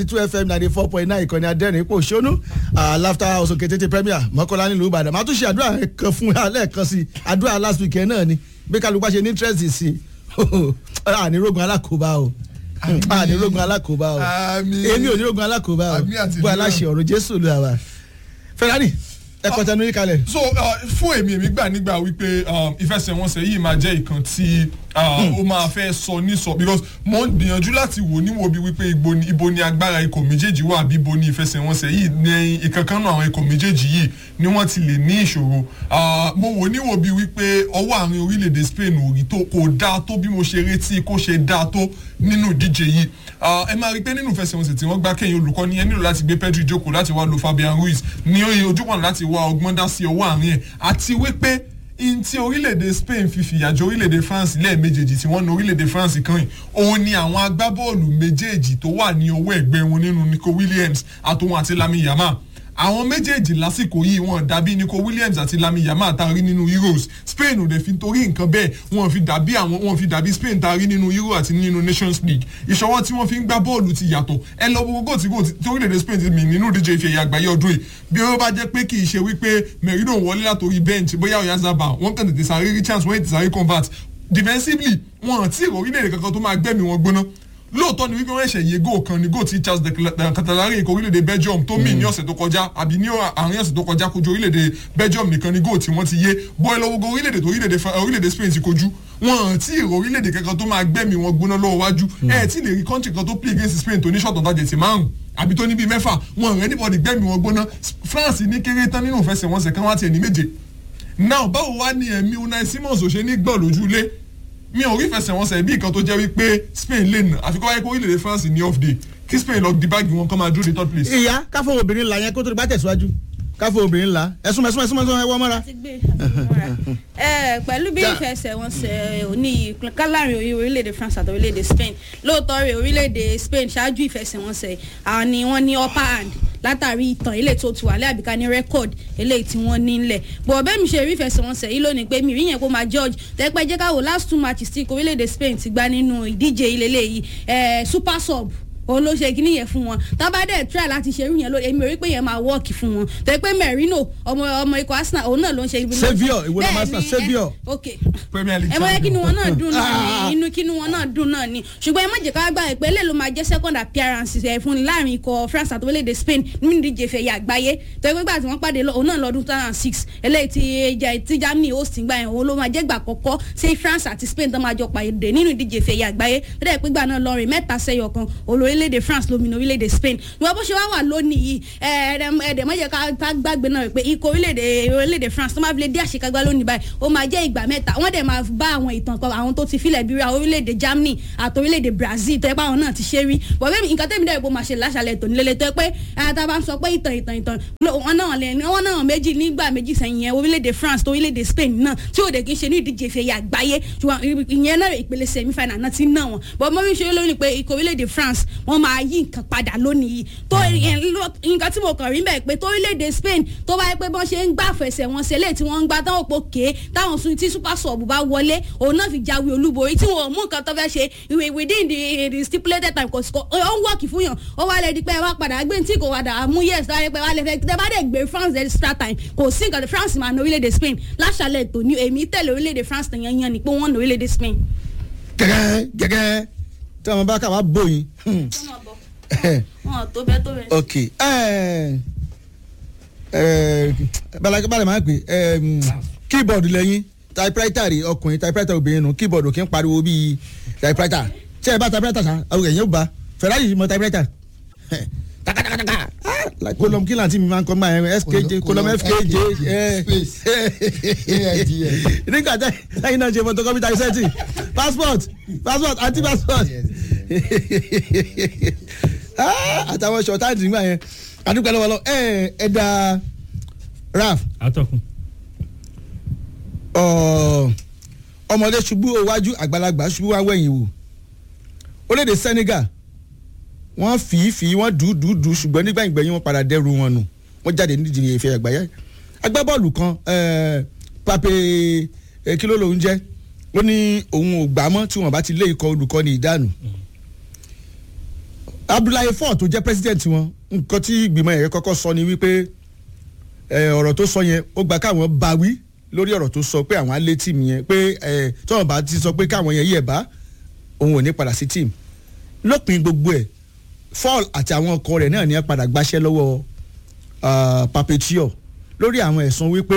two fm ninety four point nine ìkànnì adẹ́rìn ipò ṣónú laughter house òkè tètè premier mọ́kànlá nílùú ìbàdàn màá tún ṣe àdúrà kan fún wa lẹ́ẹ̀kan sí àdúrà last week yẹn náà ni bí kálukú bá ṣe ní interest sí ànírógun alákòóbá o ànírógun alákòóbá o Àmín. èmi ò nírógun alákòóbá o Àmín àti bó ìdílé. aláṣẹ ọ̀rọ̀ jésù ló wà. ferrari ẹ kọtẹnu yín kalẹ̀. so uh, fún èmi èmi gbà nígbà wípé um, ìfẹsẹ̀wọnsẹ̀ yìí máa jẹ́ ìkan tí uh, ó máa fẹ́ sọ ní sọ because mo ń gbìyànjú láti wò níwò bí wípé ibo ni, ibo ni agbára ikọ̀ méjèèjì wà bí ibo ni ìfẹsẹ̀wọnsẹ̀ yìí ní ìkankan náà àwọn ikọ̀ méjèèjì yìí ni wọ́n ti lè ní ìṣòro Uh, mo wò níwò bí wípé ọwọ́ àárín orílẹ̀-èdè Spain ò rí tó kò dáa tó bí mo ṣe retí kó ṣe dáa tó nínú ìdíje yìí Uh, ẹ máa rí i pé nínú ìfẹsẹ̀wọnsẹ̀ tí wọ́n gbá kẹ́yìn olùkọ́ni ẹ nílò láti gbé Pedri jókòó láti wá lo Fabian Ruiz ní oye ojúbọ̀n láti wá ọgbọ́n dá sí ọwọ́ àárín ẹ̀ àti wípé in ti orílẹ̀-èdè Spain fi fìyà jẹ orílẹ̀-èdè France lẹ́ẹ̀mejèèjì tí wọ́n na orílẹ̀-èdè France kan yìí òun ni àwọn agbábọ́ọ̀lù méjèèjì tó wà ní ọwọ́ ẹ̀gbẹ́ wọn nínú Nico Williams àtòun àti Lami Yamal àwọn méjèèjì lásìkò yìí wọn dàbí Nico Williams àti Lami Yamal tá a rí nínú Euros Spain ò dẹ̀ fi torí nǹkan bẹ́ẹ̀ wọn fi dàbí àwọn wọn fi dàbí Spain tá a rí nínú Euro àti nínú Nations League ìṣọwọ́ tí wọ́n fi ń gbá bọ́ọ̀lù ti yàtọ̀ ẹ lọ gbogbo tí kò tí orílẹ̀-èdè Spain ti mì nínú ìdíje ìfẹ̀yẹ àgbáyé ọdún yìí bí ó bá jẹ́ pé kì í ṣe wípé Merino wọlé látòrí bench bóyá Oyarzabal wọ́n kàn tètè sáré rí chance wọ́n tètè sáré convert defensively wọn àti orílẹ̀-èdè kankan tó máa gbẹ́mí wọn gbóná lóòótọ́ ni wípé wọ́n ṣẹ̀ yé góò kan ní góò tí Charles de Catalari ikọ̀ orílẹ̀-èdè Belgium tó mì ní ọ̀sẹ̀ tó kọjá àbí ní àárín ọ̀sẹ̀ tó kọjá kojú orílẹ̀-èdè Belgium nìkan ní góò tí wọ́n ti yé bọ́ ẹ lọ́wọ́ go orílẹ̀-èdè tó orílẹ̀-èdè Fa- orílẹ̀-èdè Spain ti kojú wọn àti ìrò orílẹ̀-èdè kankan tó máa gbẹ́mí wọn gbóná lọ́wọ́ wájú ẹ tí lè rí country kan tó play against Spain tó ní short on target márùn àbí tó ní bíi mẹ́fà wọn rẹ̀ anybody gbẹ́mí wọn gbóná France ní kéré tán nínú ìfẹsẹ̀wọnsẹ̀ kan wá tiẹ̀ ní méje now báwo wá ní ẹ̀mí Unai Simons ò ṣe ní gbọ́ lójú ilé mi ò rí fẹsẹ̀wọnsẹ̀ bí nǹkan tó jẹ́ wípé Spain lè nà àfikún wáyé pé orílẹ̀-èdè France ní off day kí Spain lọ di báàgì wọn kọ́ máa dúró di third place. ìyá káfọ obìnrin la yẹn kó tó di bá tẹ̀síwájú káfọ obìnrin la ẹ̀sùn ẹ̀sùn ẹ̀sùn ẹ̀sùn ẹ̀wọ́ mọ́ra. ti gbé àbúrò ẹ pẹ̀lú bí Ja. ìfẹsẹ̀wọnsẹ̀ òní kálárìn orí orílẹ̀-èdè France àti orílẹ̀-èdè Spain lóòótọ́ rẹ̀ orílẹ̀-èdè Spain ṣáájú ìfẹsẹ̀wọnsẹ̀ àwọn ni wọ́n ní upper hand látàrí ìtàn eléyìí tó ti wà lẹ́ àbíká ní rẹ́kọ̀d eléyìí tí wọ́n ní ńlẹ̀ bọ̀ bẹ́ẹ̀ mi ṣe rí ìfẹsẹ̀wọnsẹ̀ yìí lónìí pé mi rí yẹn kó máa George tẹ́pẹ́ jẹ́ káwọ́ last two matches tí ikọ̀ orílẹ̀-èdè Spain ti gbá nínú ìdíje ilé eléyìí ẹ̀ super sub òun ló ṣe kíní yẹn fún wọn tábàdẹ try láti ṣerú yẹn lórí èmi ò rí pé yẹn máa wọ́ọ̀kì fún wọn tẹ pé Merino ọmọ ọmọ ikọ̀ Arsenal òun náà ló ń ṣe ibi Saviour, ìwọ ló máa Bẹ́ẹ̀ Arsenal, ni, ẹ- Saviour. ok Premier League ẹ mọ yẹ kí ni wọn náà dùn náà Ah. ni inú kí ni wọn náà dùn náà ni ṣùgbọ́n ẹ má jẹ́ ká gbà pé eléyìí ló máa jẹ́ second appearance ẹ̀ fún ni láàrin ikọ̀ France àti orílẹ̀-èdè Spain nínú ìdíje ìfẹ̀yẹ àgbáyé tó yẹ pé gbà tí wọ́n pàdé lọ- òun náà lọ́dún two thousand and six eléyìí tí jẹ́ tí Germany host gbà yẹn òun ló máa jẹ́ gbà kọ́kọ́ sí France àti Spain tó máa jọ pàdé nínú ìdíje ìfẹ̀yẹ àgbáyé tó dẹ̀ pé gbà náà lọ́rin mẹ́ta sẹ́yọ kan olórílẹ̀-èdè France lómìnira orílẹ̀-èdè Spain ìwọ bó ṣe wá wà lónìí yìí ẹ̀ẹ́dẹ̀ má jẹ́ ká ká gbàgbé náà pé ikọ̀ orílẹ̀-èdè orílẹ̀-èdè France tó máa fi lè dé àṣekágbá lónìí báyìí ó máa jẹ́ ìgbà mẹ́ta wọ́n dẹ̀ máa bá àwọn ìtàn kan àwọn tó ti filẹ̀ bí ra orílẹ̀-èdè Germany àti orílẹ̀-èdè Brazil tó yẹ pé àwọn náà ti ṣe rí bọ̀bẹ́ mi nǹkan tẹ́mi dẹ̀ bó máa ṣe láṣàlẹ̀ tòní lélẹ̀ tó yẹ pé ata bá ń sọ pé ìtàn ìtàn ìtàn wọn náà lẹ wọn náà méjì nígbà méjì sẹ́yìn yẹn orílẹ̀-èdè France tó orílẹ̀-èdè Spain náà tí òde kì í ṣe ní ìdíje ìfẹ̀yà àgbáyé ṣùgbọ́n ìyẹn náà ìpele semi final náà ti ná wọn bọ̀ mọ́ mi ṣe lónìí pé ikọ̀ orílẹ̀-èdè France wọ́n máa yí nǹkan padà lónìí yìí tó ìyẹn lọ- nǹkan tí mo kàn rí bẹ́ẹ̀ pé tó orílẹ̀-èdè Spain tó bá yẹ pé bọ́n ṣe ń gbà fẹsẹ̀ wọn ṣẹlẹ̀ tí wọ́n ń gbà táwọn òpó ké táwọn sun tí super sub bá wọlé òun náà fi jáwé olúborí tí wọn ò mú nǹkan tó fẹ́ ṣe ìwé within the the stipulated time kò sí kò ó ń wọ́ọ̀kì fún yàn ó wá lè di pé ẹ wá padà gbé tí kò wá dà mú yes tó wá lè pé wá lè fẹ́ tẹ bá dẹ̀ gbé France extra time kò sí nǹkan France máa na orílẹ̀-èdè Spain láṣàlẹ̀ tó ní èmi tẹ̀lé orílẹ̀-èdè France tẹ̀ yan yan ni pé wọ́n na orílẹ̀-èdè Spain. gẹ́gẹ́ gẹ́gẹ́ tí wọn bá kà wá bóyin. wọn tó bẹ́ẹ̀ tó bẹ́ẹ̀. ok ẹ ẹ balẹ̀ balẹ̀ máa ń pè ẹ keyboard lẹ́yìn typewriter rí ọkùnrin typewriter obìnrin nù keyboard kì í pariwo bíi typewriter ṣé ẹ bá typewriter sa àwọn èèyàn ò bá Ferrari yìí mọ typewriter takatakataka ah, kolom kí làǹtí mi máa ń kọ́ máa ẹ skj kolom fkj ẹ Space. AIDS. nígbà tẹ lẹ́yìn náà ṣe photocopy typesetting passport passport anti passport Ah, àtàwọn ṣọ̀táǹtì nígbà yẹn àdúgbò lọ́wọ́ lọ ẹ ẹ da raf atọ́kùn. ọ, ọmọdé ṣubú iwájú àgbàlagbà ṣubú wá wẹ̀yìn wò orílẹ̀-èdè Senegal wọ́n fì í fì í wọ́n dùú dùú dùú ṣùgbọ́n nígbà ìgbẹ̀yìn wọn padà dẹ́rù wọn nù wọ́n jáde nídìí ìfẹ́ àgbáyé agbábọ́ọ̀lù kan eh, Pape eh, kí ló lòun jẹ́ ó ní òun ò gbà mọ́ tí wọ́n bá ti lé ikọ̀ olùkọ́ni ìdánù abdullahi ford tó jẹ́ president wọn nǹkan tí ìgbìmọ̀ yẹn kọ́kọ́ sọ ni wípé ẹ, ọ̀rọ̀ tó sọ yẹn ó gba káwọn bá wí lórí ọ̀rọ̀ tó sọ pé àwọn á lé tíìmù yẹn pé ẹ, tọ́wọ́n bá ti sọ pé káwọn yẹn yẹ̀ bá òun ò ní padà sí tíìmù lópin gbogbo ẹ̀ fall àti àwọn ọkọ rẹ̀ náà ní ẹ padà gbáṣẹ́ lọ́wọ́ ah, Papetio lórí àwọn ẹ̀sùn wípé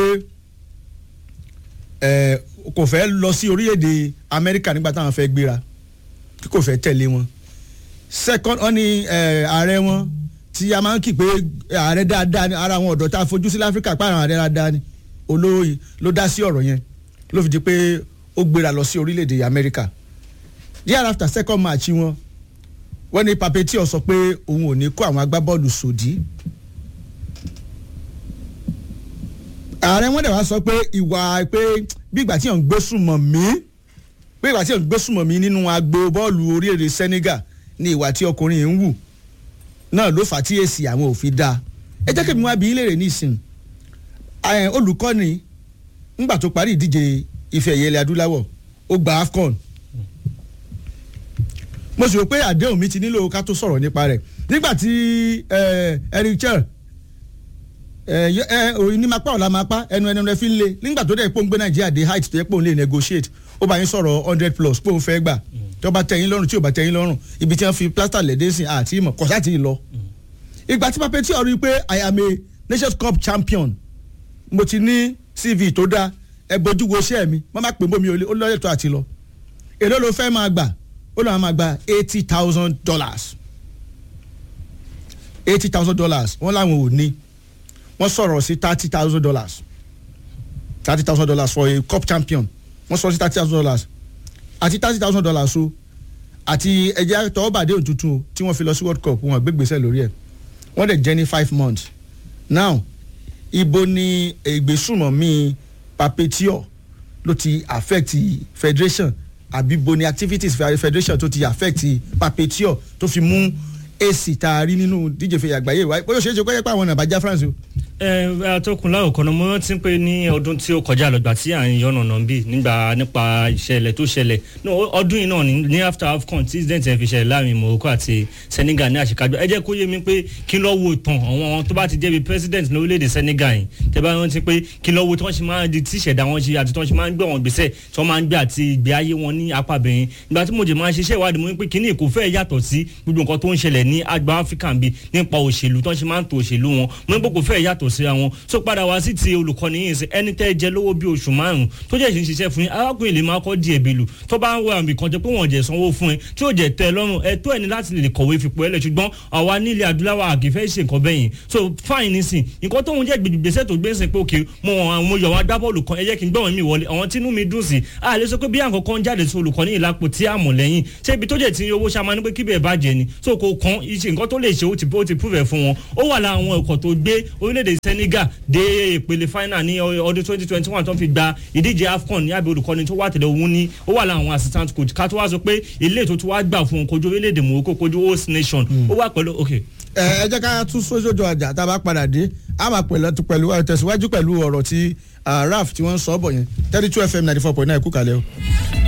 ẹ, kò fẹ́ lọ sí orílẹ̀-èdè Amẹ́ríkà nígbà táwọn fẹ́ gbéra tí kò fẹ́ tẹ̀lé wọn second wọn ni ẹ, ààrẹ wọn tí a máa ń kí pé ààrẹ dáadáa ni ara àwọn ọ̀dọ́ tá a fojú sí láfíríkà pé àwọn ààrẹ dáadáa ni olóyè ló dá sí ọ̀rọ̀ yẹn ló fi di pé ó gbéra lọ sí orílẹ̀-èdè Amẹ́ríkà díẹ̀ after second match wọn wọ́n ní Papetio sọ pé òun ò ní kó àwọn agbábọ́ọ̀lù sòdí. ààrẹ wọn dẹ̀ wá sọ pé ìwà pé bí ìgbà tí yàn ń gbé sùnmọ̀ mí bí ìgbà tí yàn ń gbé sùnmọ̀ mí nínú agbo bọ́ọ̀lù orílẹ̀-èdè Senegal ní ìwà tí ọkùnrin yìí ń wù náà ló fà á tí èsì àwọn ò fi dáa ẹ jẹ́ kí mi wá bí ilé rẹ̀ nísìn ẹ̀, olùkọ́ni ńgbà tó parí ìdíje ife ẹ̀yẹ ilẹ̀ adúláwọ̀ ó gba AFCON mo sì rò pé àdéhùn mi ti nílò ká tó sọ̀rọ̀ nípa rẹ̀ nígbà tí ẹ, Eric Chelle ẹ yọ- ẹ òyìn ní mapá ọ̀la mapá ẹnu ẹnu rẹ fi ń le nígbà tó dẹ̀ pé òun gbé Nàìjíríà dé height tó yẹ pé òun lè negotiate ó bá yín sọ̀rọ̀ hundred plus pé òun fẹ́ gbà tó bá tẹ́ yín lọ́rùn tí ò bá tẹ́ yín lọ́rùn ibi tí wọ́n fi plaster lẹ́dẹ́ sí àti ìmọ̀ kọ̀sá ti lọ. ìgbà tí Papetio rí i pé I am a Nations Cup champion mo ti ní CV tó dáa ẹ bójú wo iṣẹ́ mi wọ́n má pè bómi olè ó lọ́yẹ̀ tó àti lọ èló ló fẹ́ máa gbà ó lọ́wọ́ máa gba eighty thousand dollars eighty thousand dollars wọ́n láwọn ò ní wọ́n sọ̀rọ̀ sí thirty thousand dollars thirty thousand dollars for a cup champion wọ́n sọ̀rọ̀ sí thirty thousand dollars àti thirty thousand dollars o àti ẹ̀jẹ̀ tọ́wọ́bàdé òtútù o tí wọ́n fi lọ sí world cup wọn gbégbèsè lórí ẹ̀ wọ́n dẹ̀ jẹ́ ní five months now ibo ni ìgbésùmọ̀mí Papetio ló ti affect federation àbí bo ni activities federation tó ti affect Papetio tó fi mú èsì tá a rí nínú díje fèyí àgbáyé wa bóyá ó ṣeé ṣe kó yẹ pé àwọn ọ̀nà àbájá France o. ẹ atọ́kùn láwùkọ́ náà mo rántí pé ní ọdún tí ó kọjá lọ́gbà tí à ń yọ̀nà náà bí nígbà nípa ìṣẹ̀lẹ̀ tó ṣẹlẹ̀ no ọdún yìí náà ní ní after AFCON tí incident ẹ̀ fi ṣẹlẹ̀ láàrin Morocco àti Senegal ní àṣekájọ ẹ jẹ́ kó yé mi pé kí lọ́ wo ìtàn àwọn tó bá ti jẹ́ bí president ní orílẹ̀-èdè Senegal yìí tẹ́ bá rántí pé kí lọ́ wo tí wọ́n ṣe máa di tí ìṣẹ̀dá wọn ṣe àti tí wọ́n ṣe máa ń gbé wọn gbèsè tí wọ́n máa ń gbé àti ìgbé ayé wọn ní apá bẹ̀yìn ìgbà tí mo jẹ́ máa ṣiṣẹ́ ìwádìí mo ní pé kíní kò fẹ́ yàtọ̀ sí gbogbo nǹkan tó ń ṣẹlẹ̀ ní àgbà Áfíríkà bí nípa òṣèlú tí wọ́n ṣe máa ń to òṣèlú wọn mo ní pé kò fẹ́ yàtọ̀ síra wọn so padà wá sí ti olùkọ́ni yìí sí ẹni tẹ́ jẹ lówó bí oṣù márùn tó jẹ́ ìṣin ṣiṣẹ́ fún yín arákùnrin lè máa kọ́ di ẹ̀bí lù tó bá ń wọ àmì kan jẹ́ pé wọ́n jẹ́ sanwó fún ẹ tí ó jẹ́ tẹ́ ẹ lọ́rùn ẹ tó ẹni láti lè kọ̀wé fipò ẹlẹ̀ ṣùgbọ́n àwa nílẹ̀ adúláwà àkìfẹ́ ṣe nǹkan bẹ́yìn so fine nísìn nǹkan tó ń jẹ́ gbèsè tó gbé sìn pé òkè mo mo yọ̀ wọn agbábọ́ọ̀lù kan ẹ jẹ́ kí n gbọ́n mi wọlé àwọn tínú mi dùn sí a lè sọ pé bí àǹkan kan jáde sí olùkọ́ni ìlàpò tí a mọ̀ lẹ́yìn ṣé ibi tó jẹ́ ti owó ṣá máa ní pé kíbẹ̀ bàjẹ́ ni so kò kan iṣẹ́ nǹkan tó lè ṣe ó ti ó ti prove ẹ̀ fún wọn ó wà lára àwọn ẹ̀kọ́ tó gbé orílẹ̀-èdè Senegal dé ìpele final ní ọdún twenty twenty one tó fi gba ìdíje AFCON ní abẹ́ olùkọ́ni tó wà tẹ̀lé òun ní ó wà lára àwọn assistant coach ká tó wá sọ pé ilé ètò tó wá gbà fún wọn kojú orílẹ̀-èdè Morocco kojú host nation ó wà pẹ̀lú ok. ẹ ẹ jẹ́ ká tún sójú àjà tá a bá padà dé a máa pẹ̀lú pẹ̀lú tẹ̀síwájú pẹ̀lú ọ̀rọ̀ tí Ralph tí wọ́n ń sọ ọ́ bọ̀ yẹn thirty two FM ninety four point nine kú kalẹ̀ o.